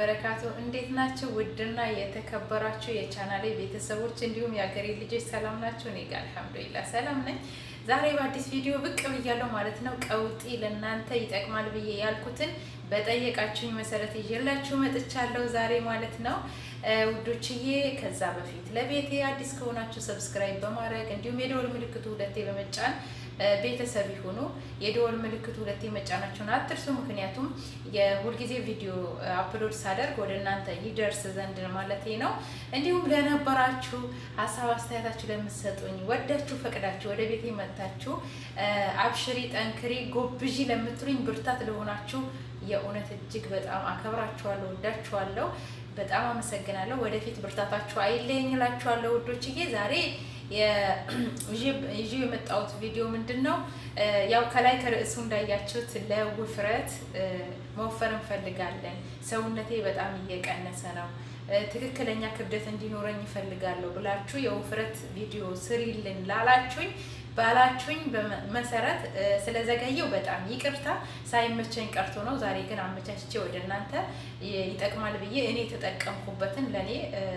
ወበረካቱ እንዴት ናቸው? ውድና የተከበራችሁ የቻናሌ ቤተሰቦች እንዲሁም የሀገሬ ልጆች ሰላም ናቸው? እኔ ጋር አልሐምዱሊላህ ሰላም ነኝ። ዛሬ በአዲስ ቪዲዮ ብቅ ብያለሁ ማለት ነው። ቀውጢ ለእናንተ ይጠቅማል ብዬ ያልኩትን በጠየቃችሁኝ መሰረት ይዤላችሁ መጥቻለሁ ዛሬ ማለት ነው ውዶችዬ። ከዛ በፊት ለቤቴ አዲስ ከሆናችሁ ሰብስክራይብ በማድረግ እንዲሁም የደወል ምልክቱ ሁለቴ በመጫን ቤተሰብ ይሁኑ። የደወል ምልክቱ ሁለቴ መጫናችሁን አትርሱ። ምክንያቱም የሁልጊዜ ቪዲዮ አፕሎድ ሳደርግ ወደ እናንተ ይደርስ ዘንድ ማለት ነው። እንዲሁም ለነበራችሁ ሀሳብ አስተያየታችሁ ለምትሰጡኝ ወዳችሁ ፈቅዳችሁ ወደ ቤቴ መጥታችሁ አብሽሪ፣ ጠንክሪ፣ ጎብዢ ለምትሉኝ ብርታት ለሆናችሁ የእውነት እጅግ በጣም አከብራችኋለሁ፣ ወዳችኋለሁ። በጣም አመሰግናለሁ። ወደፊት ብርታታችሁ አይለየኝ እላችኋለሁ ውዶችዬ ዛሬ ይዤ የመጣሁት ቪዲዮ ምንድን ነው? ያው ከላይ ከርዕሱ እንዳያችሁት ለውፍረት መወፈር እንፈልጋለን፣ ሰውነቴ በጣም እየቀነሰ ነው፣ ትክክለኛ ክብደት እንዲኖረኝ ይፈልጋለሁ ብላችሁ የውፍረት ቪዲዮ ስሪልን ላላችሁኝ ባላችሁኝ መሰረት ስለዘገየው በጣም ይቅርታ፣ ሳይመቸኝ ቀርቶ ነው። ዛሬ ግን አመቻችቼ ወደ እናንተ ይጠቅማል ብዬ እኔ የተጠቀምኩበትን ለእኔ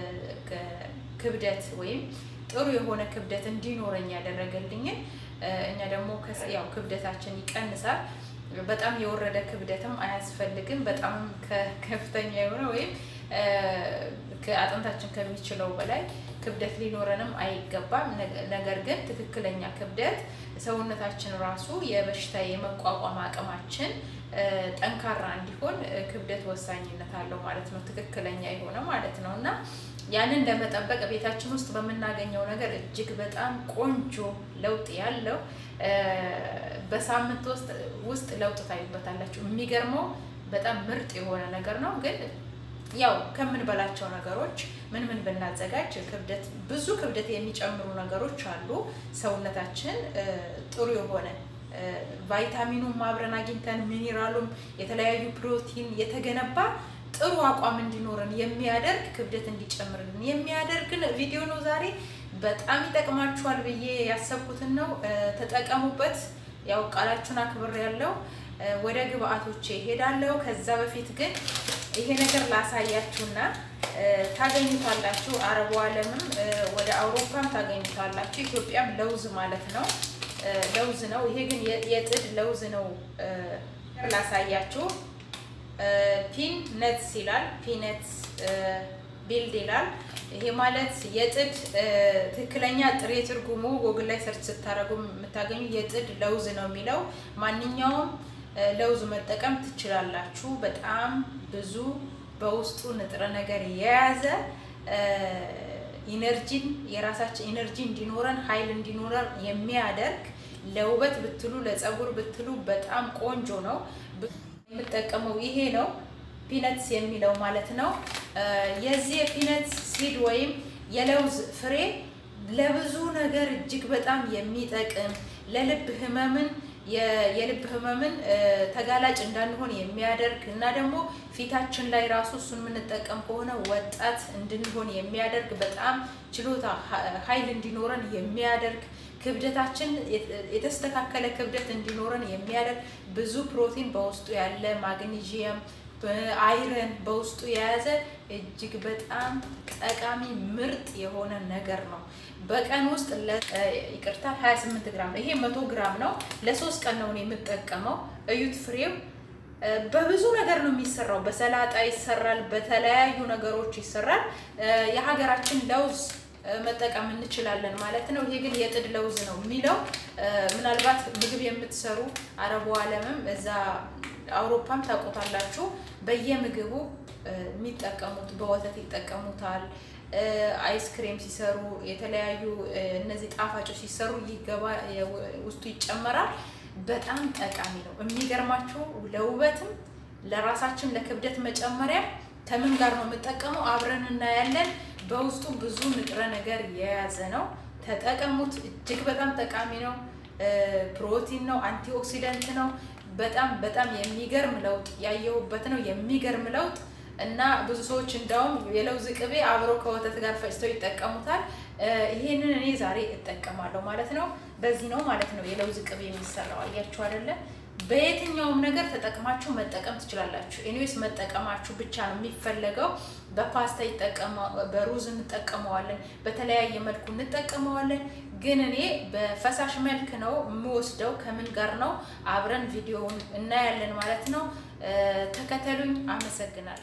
ክብደት ወይም ጥሩ የሆነ ክብደት እንዲኖረኝ ያደረገልኝን እኛ ደግሞ ያው ክብደታችን ይቀንሳል። በጣም የወረደ ክብደትም አያስፈልግም። በጣም ከፍተኛ የሆነ ወይም ከአጥንታችን ከሚችለው በላይ ክብደት ሊኖረንም አይገባም። ነገር ግን ትክክለኛ ክብደት ሰውነታችን ራሱ የበሽታ የመቋቋም አቅማችን ጠንካራ እንዲሆን ክብደት ወሳኝነት አለው ማለት ነው። ትክክለኛ የሆነ ማለት ነው እና ያንን ለመጠበቅ ቤታችን ውስጥ በምናገኘው ነገር እጅግ በጣም ቆንጆ ለውጥ ያለው በሳምንት ውስጥ ውስጥ ለውጥ ታዩበታላችሁ። የሚገርመው በጣም ምርጥ የሆነ ነገር ነው። ግን ያው ከምንበላቸው ነገሮች ምን ምን ብናዘጋጅ ክብደት ብዙ ክብደት የሚጨምሩ ነገሮች አሉ። ሰውነታችን ጥሩ የሆነ ቫይታሚኑም አብረን አግኝተን ሚኒራሉም የተለያዩ ፕሮቲን የተገነባ ጥሩ አቋም እንዲኖረን የሚያደርግ ክብደት እንዲጨምርልን የሚያደርግን ቪዲዮ ነው ዛሬ። በጣም ይጠቅማችኋል ብዬ ያሰብኩትን ነው፣ ተጠቀሙበት። ያው ቃላችሁን አክብር ያለው ወደ ግብአቶቼ እሄዳለሁ። ከዛ በፊት ግን ይሄ ነገር ላሳያችሁና ታገኙታላችሁ። አረቡ ዓለምም ወደ አውሮፓም ታገኙታላችሁ። ኢትዮጵያም ለውዝ ማለት ነው ለውዝ ነው። ይሄ ግን የጥድ ለውዝ ነው። ላሳያችሁ ፒን ነትስ ይላል። ፒነትስ ቢልድ ይላል። ይሄ ማለት የጥድ ትክክለኛ ጥሬ ትርጉሙ ጎግል ላይ ሰርች ስታደርጉ የምታገኙ የጥድ ለውዝ ነው የሚለው። ማንኛውም ለውዝ መጠቀም ትችላላችሁ። በጣም ብዙ በውስጡ ንጥረ ነገር የያዘ ኢነርጂን የራሳችን ኢነርጂ እንዲኖረን ኃይል እንዲኖረን የሚያደርግ ለውበት ብትሉ ለፀጉር ብትሉ በጣም ቆንጆ ነው። የምጠቀመው ይሄ ነው፣ ፒነትስ የሚለው ማለት ነው። የዚህ የፒነትስ ሲድ ወይም የለውዝ ፍሬ ለብዙ ነገር እጅግ በጣም የሚጠቅም ለልብ ህመምን የልብ ህመምን ተጋላጭ እንዳንሆን የሚያደርግ እና ደግሞ ፊታችን ላይ ራሱ እሱን የምንጠቀም ከሆነ ወጣት እንድንሆን የሚያደርግ በጣም ችሎታ ኃይል እንዲኖረን የሚያደርግ ክብደታችን የተስተካከለ ክብደት እንዲኖረን የሚያደርግ ብዙ ፕሮቲን በውስጡ ያለ ማግኒዥየም፣ አይረን በውስጡ የያዘ እጅግ በጣም ጠቃሚ ምርጥ የሆነ ነገር ነው። በቀን ውስጥ ይቅርታ 28 ግራም ነው። ይሄ መቶ ግራም ነው። ለሶስት ቀን ነው የምጠቀመው። እዩት ፍሬው በብዙ ነገር ነው የሚሰራው። በሰላጣ ይሰራል፣ በተለያዩ ነገሮች ይሰራል። የሀገራችን ለውዝ መጠቀም እንችላለን ማለት ነው። ይሄ ግን የጥድ ለውዝ ነው የሚለው። ምናልባት ምግብ የምትሰሩ አረቡ ዓለምም እዛ አውሮፓም ታውቁታላችሁ። በየምግቡ የሚጠቀሙት በወተት ይጠቀሙታል። አይስክሬም ሲሰሩ የተለያዩ እነዚህ ጣፋጮች ሲሰሩ ይገባ ውስጡ ይጨመራል። በጣም ጠቃሚ ነው። የሚገርማችሁ ለውበትም ለራሳችን ለክብደት መጨመሪያ ከምን ጋር ነው የምጠቀመው? አብረን እናያለን። በውስጡ ብዙ ንጥረ ነገር የያዘ ነው። ተጠቀሙት። እጅግ በጣም ጠቃሚ ነው። ፕሮቲን ነው፣ አንቲኦክሲደንት ነው። በጣም በጣም የሚገርም ለውጥ ያየሁበት ነው። የሚገርም ለውጥ እና ብዙ ሰዎች እንዳውም የለውዝ ቅቤ አብረው ከወተት ጋር ፈጭተው ይጠቀሙታል። ይሄንን እኔ ዛሬ እጠቀማለሁ ማለት ነው። በዚህ ነው ማለት ነው የለውዝ ቅቤ የሚሰራው። አያችሁ አይደለ? በየትኛውም ነገር ተጠቅማችሁ መጠቀም ትችላላችሁ። ኤኒዌይስ መጠቀማችሁ ብቻ ነው የሚፈለገው። በፓስታ በሩዝ እንጠቀመዋለን፣ በተለያየ መልኩ እንጠቀመዋለን። ግን እኔ በፈሳሽ መልክ ነው የምወስደው። ከምን ጋር ነው አብረን ቪዲዮውን እናያለን ማለት ነው። ተከተሉኝ። አመሰግናለሁ።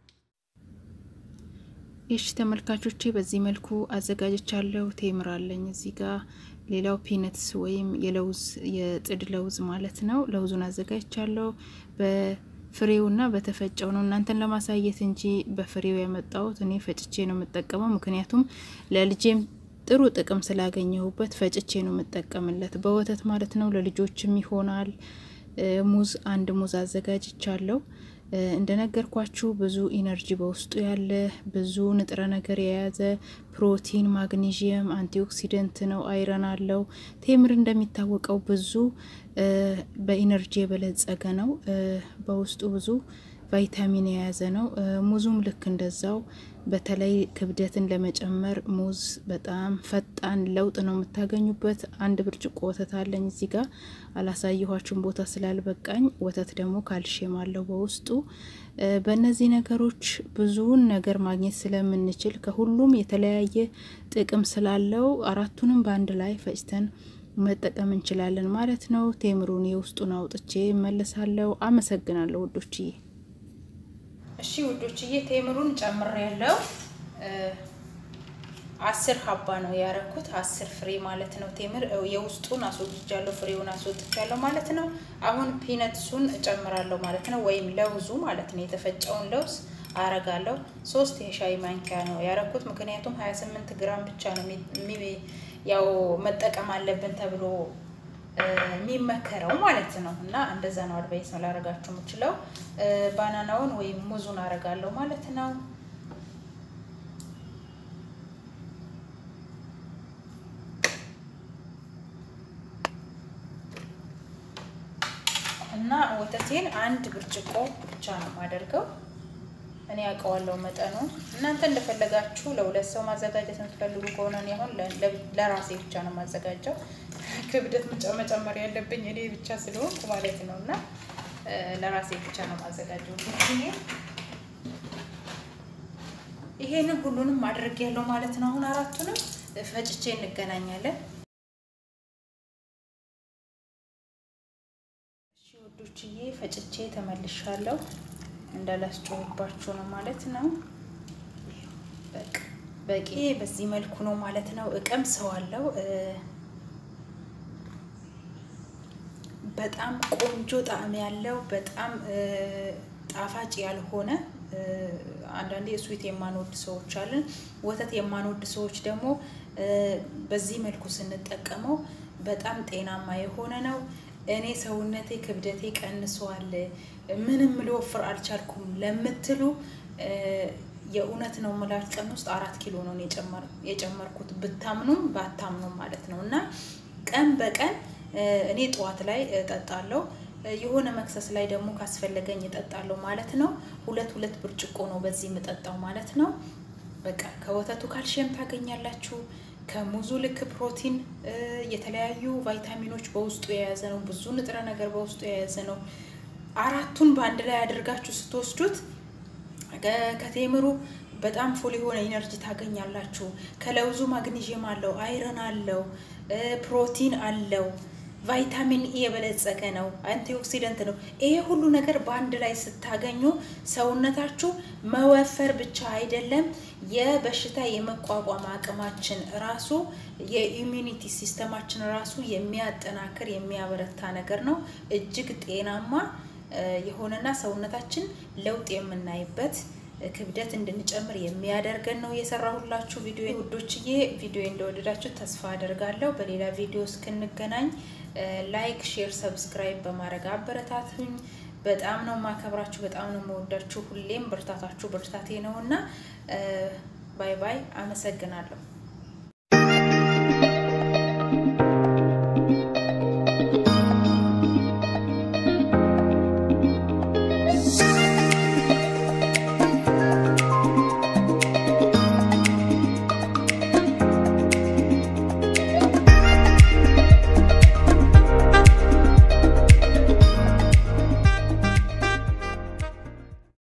እሺ ተመልካቾቼ በዚህ መልኩ አዘጋጅቻለሁ። ቴምር አለኝ እዚህ ጋር ሌላው ፒነትስ ወይም የለውዝ የጥድ ለውዝ ማለት ነው። ለውዙን አዘጋጅቻለሁ። በፍሬውና በተፈጨው ነው እናንተን ለማሳየት እንጂ በፍሬው ያመጣሁት እኔ ፈጭቼ ነው የምጠቀመው። ምክንያቱም ለልጄም ጥሩ ጥቅም ስላገኘሁበት ፈጭቼ ነው የምጠቀምለት፣ በወተት ማለት ነው። ለልጆችም ይሆናል። ሙዝ አንድ ሙዝ አዘጋጅቻለሁ። እንደነገርኳችሁ ብዙ ኢነርጂ በውስጡ ያለ ብዙ ንጥረ ነገር የያዘ ፕሮቲን፣ ማግኒዥየም፣ አንቲኦክሲደንት ነው። አይረን አለው። ቴምር እንደሚታወቀው ብዙ በኢነርጂ የበለጸገ ነው። በውስጡ ብዙ ቫይታሚን የያዘ ነው። ሙዙም ልክ እንደዛው በተለይ ክብደትን ለመጨመር ሙዝ በጣም ፈጣን ለውጥ ነው የምታገኙበት። አንድ ብርጭቆ ወተት አለኝ እዚህ ጋር አላሳየኋችሁም ቦታ ስላልበቃኝ። ወተት ደግሞ ካልሽየም አለው በውስጡ። በእነዚህ ነገሮች ብዙውን ነገር ማግኘት ስለምንችል ከሁሉም የተለያየ ጥቅም ስላለው አራቱንም በአንድ ላይ ፈጭተን መጠቀም እንችላለን ማለት ነው። ቴምሩን የውስጡን አውጥቼ እመለሳለሁ። አመሰግናለሁ ውዶችዬ። እሺ ውዶችዬ ቴምሩን ጨምሬ ያለው አስር ሀባ ነው ያረኩት፣ አስር ፍሬ ማለት ነው። ቴምር የውስጡን አስወጥቻለሁ፣ ፍሬውን አስወጥቻለሁ ማለት ነው። አሁን ፒነትሱን እጨምራለሁ ማለት ነው፣ ወይም ለውዙ ማለት ነው። የተፈጨውን ለውዝ አረጋለሁ። ሶስት የሻይ ማንኪያ ነው ያረኩት፣ ምክንያቱም 28 ግራም ብቻ ነው ያው መጠቀም አለብን ተብሎ የሚመከረው ማለት ነው። እና እንደዛ ነው አድቫይስ ነው ላረጋችሁ የምችለው። ባናናውን ወይም ሙዙን አረጋለሁ ማለት ነው። እና ወተቴን አንድ ብርጭቆ ብቻ ነው የማደርገው። እኔ ያውቀዋለሁ መጠኑ። እናንተ እንደፈለጋችሁ ለሁለት ሰው ማዘጋጀት የምትፈልጉ ከሆነ እኔ አሁን ለራሴ ብቻ ነው የማዘጋጀው። ክብደት መጨመር ያለብኝ እኔ ብቻ ስለሆንኩ ማለት ነው። እና ለራሴ ብቻ ነው የማዘጋጀው። ይሄንን ሁሉንም ማድረግ ያለው ማለት ነው። አሁን አራቱንም ፈጭቼ እንገናኛለን። እሺ ወዶችዬ ፈጭቼ ተመልሻለሁ። እንዳላስጮህባችሁ ነው ማለት ነው። በቂ በዚህ መልኩ ነው ማለት ነው። እቀምሰዋለሁ። በጣም ቆንጆ ጣዕም ያለው በጣም ጣፋጭ ያልሆነ አንዳንዴ ስዊት የማንወድ ሰዎች አለን። ወተት የማንወድ ሰዎች ደግሞ በዚህ መልኩ ስንጠቀመው በጣም ጤናማ የሆነ ነው። እኔ ሰውነቴ ክብደቴ ቀንሷል፣ ምንም ልወፍር አልቻልኩም ለምትሉ የእውነት ነው የምላችሁ ቀን ውስጥ አራት ኪሎ ነው የጨመርኩት ብታምኑም ባታምኑም ማለት ነው። እና ቀን በቀን እኔ ጠዋት ላይ እጠጣለሁ የሆነ መክሰስ ላይ ደግሞ ካስፈለገኝ እጠጣለሁ ማለት ነው። ሁለት ሁለት ብርጭቆ ነው በዚህ የምጠጣው ማለት ነው። በቃ ከወተቱ ካልሽየም ታገኛላችሁ። ከሙዙ ልክ ፕሮቲን፣ የተለያዩ ቫይታሚኖች በውስጡ የያዘ ነው። ብዙ ንጥረ ነገር በውስጡ የያዘ ነው። አራቱን በአንድ ላይ አድርጋችሁ ስትወስዱት ከቴምሩ በጣም ፉል የሆነ ኢነርጂ ታገኛላችሁ። ከለውዙ ማግኒዥየም አለው፣ አይረን አለው፣ ፕሮቲን አለው ቫይታሚን ኢ የበለጸገ ነው። አንቲኦክሲደንት ነው። ይሄ ሁሉ ነገር በአንድ ላይ ስታገኙ ሰውነታችሁ መወፈር ብቻ አይደለም፣ የበሽታ የመቋቋም አቅማችን ራሱ የኢሚዩኒቲ ሲስተማችን ራሱ የሚያጠናክር የሚያበረታ ነገር ነው። እጅግ ጤናማ የሆነና ሰውነታችን ለውጥ የምናይበት ክብደት እንድንጨምር የሚያደርገን ነው የሰራሁላችሁ ቪዲዮ ውዶችዬ። ቪዲዮ እንደወደዳችሁ ተስፋ አደርጋለሁ። በሌላ ቪዲዮ እስክንገናኝ ላይክ፣ ሼር፣ ሰብስክራይብ በማድረግ አበረታቱኝ። በጣም ነው ማከብራችሁ፣ በጣም ነው መወዳችሁ። ሁሌም ብርታታችሁ ብርታቴ ነው እና ባይ ባይ። አመሰግናለሁ።